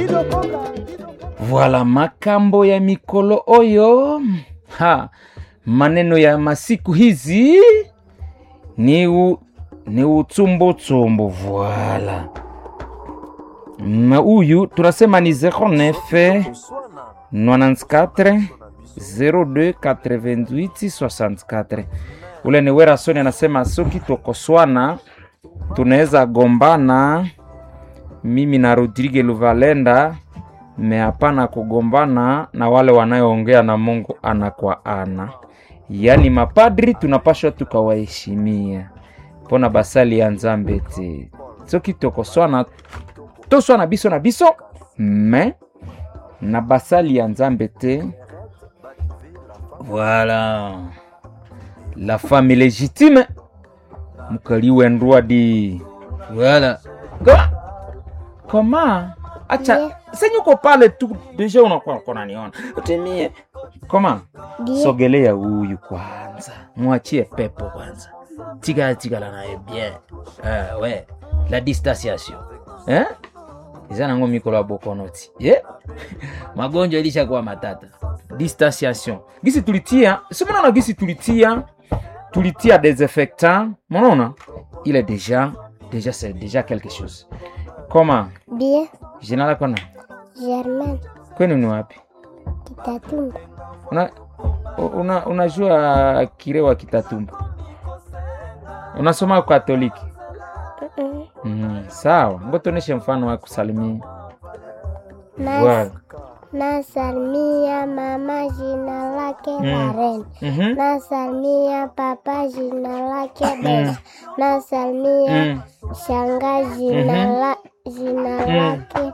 Voilà makambo ya mikolo oyo ha, maneno ya masiku hizi ni, u, ni utsumbutsumbu voilà. Na huyu tunasema ni 09 94 02 88 64. Ule ni Werasoni anasema soki tokoswana tunaweza gombana mimi na Rodrigue Luvalenda me hapana kugombana na wale wanayoongea na Mungu ana kwa ana, yaani mapadri tunapashwa tukawaheshimia mpona basali ya nzambe te soki tokoswana toswana biso na biso me na basali ya nzambe te voilà la femme légitime mukali wendwa di voilà Koma- koma acha Ndiyo. senyuko pale tu deja unakuwa konaniona utimie koma Ndiyo. sogelea huyu kwanza mwachie pepo kwanza tigala tigala naye bien ah, we la distanciation eh? eza nango mikolo ya bokonoti ye magonjwa ilishakuwa matata distanciation gisi tulitia simonana gisi tulitia tulitia desinfectant monona il est déjà déjà c'est déjà quelque chose koma Bien, jina lako na Germain kwenu ni wapi Kitatumba. una, una, unajua kire wa kitatumba unasoma katoliki Mm-mm. mm, sawa ngotoneshe mfano wa kusalimia Nas- Voilà. Nasalimia mama jina lake Mm. Laren. Mhm. Nasalimia papa jina lake Besa. Nasalimia Mm. shanga jina Mhm. la jina Mm. lake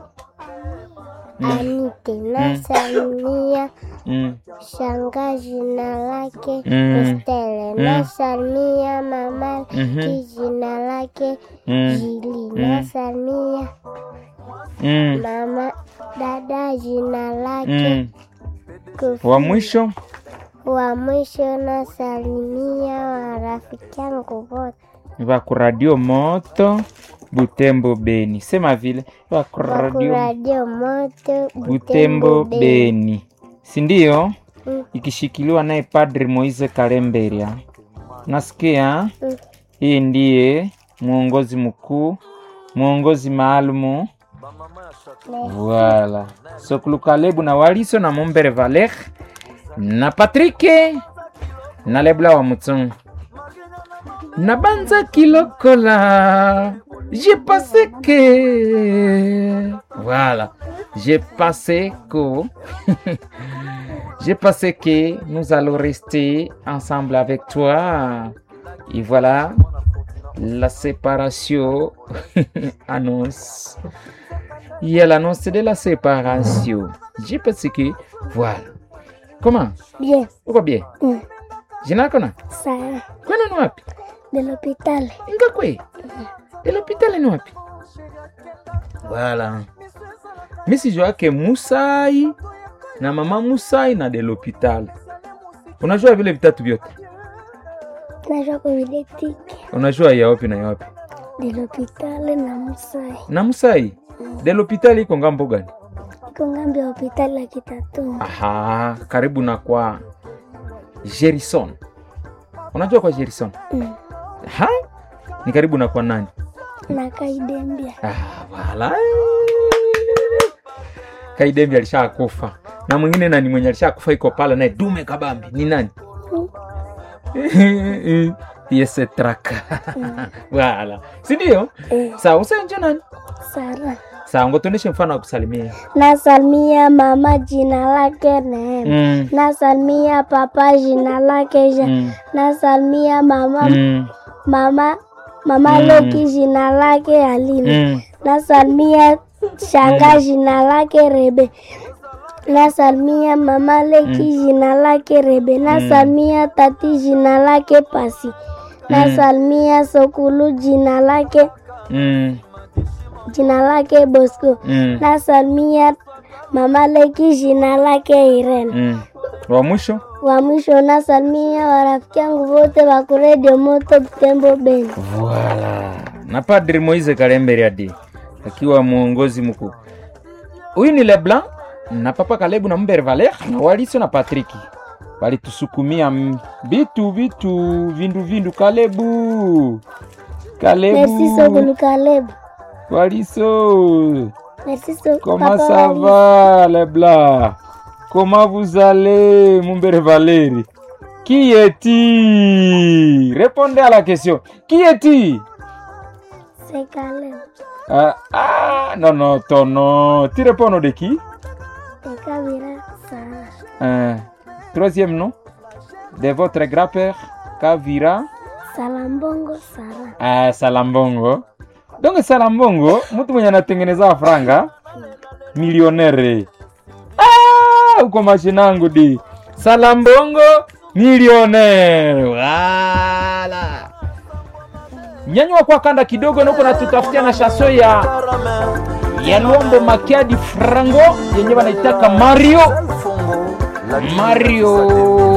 Anite. Nasalimia Mm. shanga jina lake Mm. Estelle. Mm. Nasalimia mama Mhm. ki jina lake Mm. Jili. Nasalimia Mm. mama dada jina lake Mm. Kofi. wa mwisho wa mwisho nasalimia warafiki yangu wote va kuradio moto butembo beni sema vile va wa kuradio kuradio moto butembo Beni. beni sindio Mm. ikishikiliwa naye padri moise kalemberia nasikia Mm. hii ndiye mwongozi mkuu mwongozi maalumu Voilà. Sokulu Kalebu na Waliso na Mombere Valer na Patrike na Lebla wa Mutsungu na Banza Kilokola. J'ai passé que voilà, j'ai passé que j'ai passé que nous allons rester ensemble avec toi. Et voilà, la séparation annonce. Il y a l'annonce de la séparation. J'ai pensé que voilà. Comment bien uko bien? Mm. Jina lako na sana kwenu ni wapi? de l'hôpital Ngakwe de l'hôpital ni wapi? Voilà. Mi sijua ke Musai na mama Musai na de l'hôpital. Unajua vile vitatu vyote? najua kuvidetike Unajua ya wapi na ya wapi? de l'hôpital na Musai Na Musai de l'hôpital iko ngambo gani? iko ngambi ya hopitali ya Kitatumba Aha, karibu na kwa Jerison. Unajua kwa Jerison? Mm. Ha? Ni karibu na kwa nani? na Kaidembia Ah, wala. Kaidembi alishakufa. Na mwingine nani mwenye alishakufa iko pale naye Dume Kabambi. Ni nani? Yese traka. Wala. Si ndio? eh, Sawa, usenje nani? Sara Sawa, ngotuoneshe mfano wa kusalimia. nasalimia mama jina lake Neema Mm. nasalimia papa jina lake Jean Mm. nasalimia mama Mm. mama mama Mm. Loki jina lake Alina Mm. nasalimia shanga jina lake Rebe nasalimia mama Leki jina lake Rebe nasalimia tati jina lake Pasi nasalimia Sokulu jina lake Mm. jina lake Bosco Mm. nasalimia mama Leki jina lake Irene Mm. Wa mwisho? wa mwisho nasalimia warafiki yangu wote wa kuredio moto Butembo Beni Voilà. Na Padri Moise Kalembere adi akiwa mwongozi mkuu. huyu ni leblanc na papa kalebu na mbere valer na waliso na patriki walitusukumia m- vitu vitu vindu vindu kalebu Merci kalebu Sokulu Caleb. waliso Merci Sokulu comment Papa ça Wali. va leblanc comment vous allez mon mbere valeri qui est-il répondez à la question qui est-il C'est Caleb. ah, ah non non ton nom tu réponds au nom de qui C'est Kabira Sarah. Un troisième nom de votre grand-père, Kavira Salambongo Sarah. ah, Salambongo. Donc Salambongo, mtu mwenye anatengeneza franga milionere. Ah, uko mashinangu di. Salambongo milionere. Wala. Nyanyua kwa kanda kidogo na uko natutafutia na shaso ya ya Luombo Makiadi Frango yenye wanaitaka Mario Mario